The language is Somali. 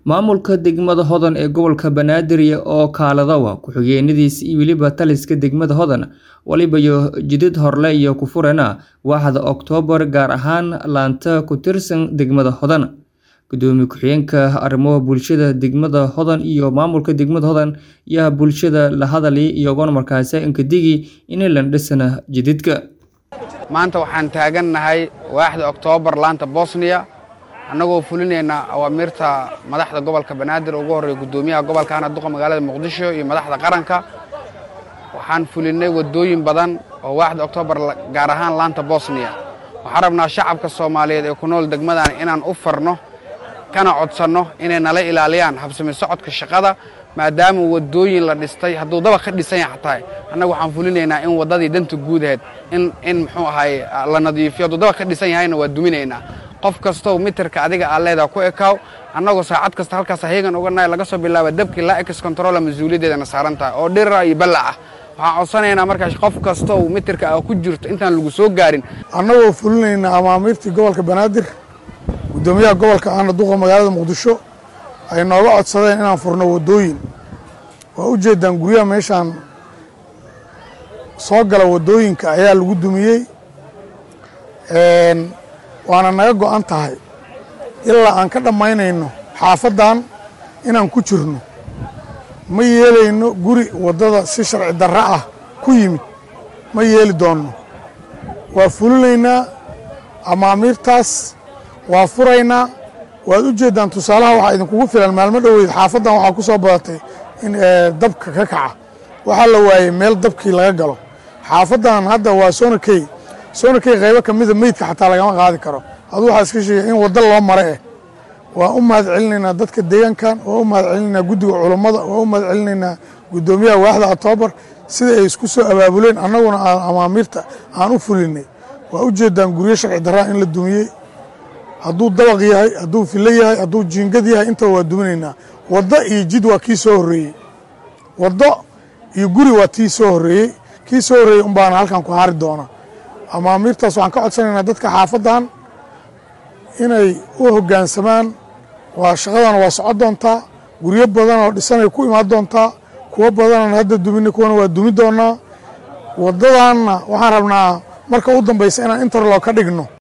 Maamulka degmada Hodan ee gobolka Banaadir oo kaaladawa ku-xigeenadiisa iyo weliba taliska degmada Hodan waliba iyo jidad horle iyo ku furana waaxda Oktoobar gaar ahaan laanta ku tirsan degmada Hodan. Gudoomiye ku-xigeenka arrimaha bulshada degmada Hodan iyo maamulka degmada Hodan ayaa bulshada la hadalay iyagoona markaasi inkadigi in la dhisana jidadka. maanta waxaan taagannahay waaxda oktoobar laanta bosniya annagoo fulinayna awaamiirta madaxda gobolka banaadir ugu horreeya guddoomiyaha gobolka hana duqa magaalada muqdisho iyo madaxda qaranka waxaan fulinnay waddooyin badan oo waaxda oktoobar gaar ahaan laanta bosniya waxaan rabnaa shacabka soomaaliyeed ee ku nool degmadan inaan u farno kana codsanno inay nala ilaaliyaan habsami socodka shaqada maadaama waddooyin la dhistay hadduu dabaq ka dhisan yahay xataa annaga waxaan fulinaynaa in waddadii danta guudaheed in in muxuu ahaay la nadiifiyo hadduu dabaq ka dhisan yahayna waa duminaynaa qof kastow mitirka adiga aad leedaha ku ekaaw annagoo saacad kasta halkaas heegan uga nahay laga soo bilaaba dabkii laa ex controla mas-uuliyaddeedana saaran tahay oo dhirira iyo ballac ah waxaan codsanaynaa markaas qof kastow mitirka aa ku jirto intaan lagu soo gaarin annagoo fulinayna amaamiirtii gobolka banaadir guddoomiyaha gobolka ahna duqa magaalada muqdisho ay nooga codsadeen inaan furno waddooyin waa u jeedaan guryaha meeshaan soo gala waddooyinka ayaa lagu dumiyey waana naga go'an tahay ilaa aan ka dhammaynayno xaafaddan inaan ku jirno ma yeelayno guri waddada si sharci darro ah ku yimid ma yeeli doonno waa fulinaynaa amaamiirtaas waa furaynaa waad u jeeddaan tusaalaha waxaa idinkugu filan maalmo dhoweyd xaafaddan waxaa ku soo badatay in dabka ka kaca waxaa la waayey meel dabkii laga galo xaafaddan hadda waa soonakey soonakey qaybo ka mida meydka xataa lagama qaadi karo aduu waxaa iska sheegay in waddo loo mare eh waa u mahad celinaynaa dadka deegaankan waa u mahad celinaynaa guddiga culummada waa u mahad celinaynaa guddoomiyaha waaxda octoobar sida ay isku soo abaabuleen annaguna aan amaamiirta aan u fulinay waa u jeeddaan guryo sharci darraa in la dumiyey hadduu dabaq yahay hadduu fillo yahay hadduu jiingad yahay intaba waa duminaynaa waddo iyo jid waa kii soo horreeyey waddo iyo guri waa tii soo horreeyey kii soo horreeyey un baana halkan ku hari doona amaamiirtaas waxaan ka codsanaynaa dadka xaafaddan inay u hoggaansamaan waa shaqadana waa socon doontaa guryo badan oo dhisanay ku imaan doontaa kuwo badanaan hadda duminay kuwana waa dumi doonaa waddadanna waxaan rabnaa marka u dambaysa inaan interlog ka dhigno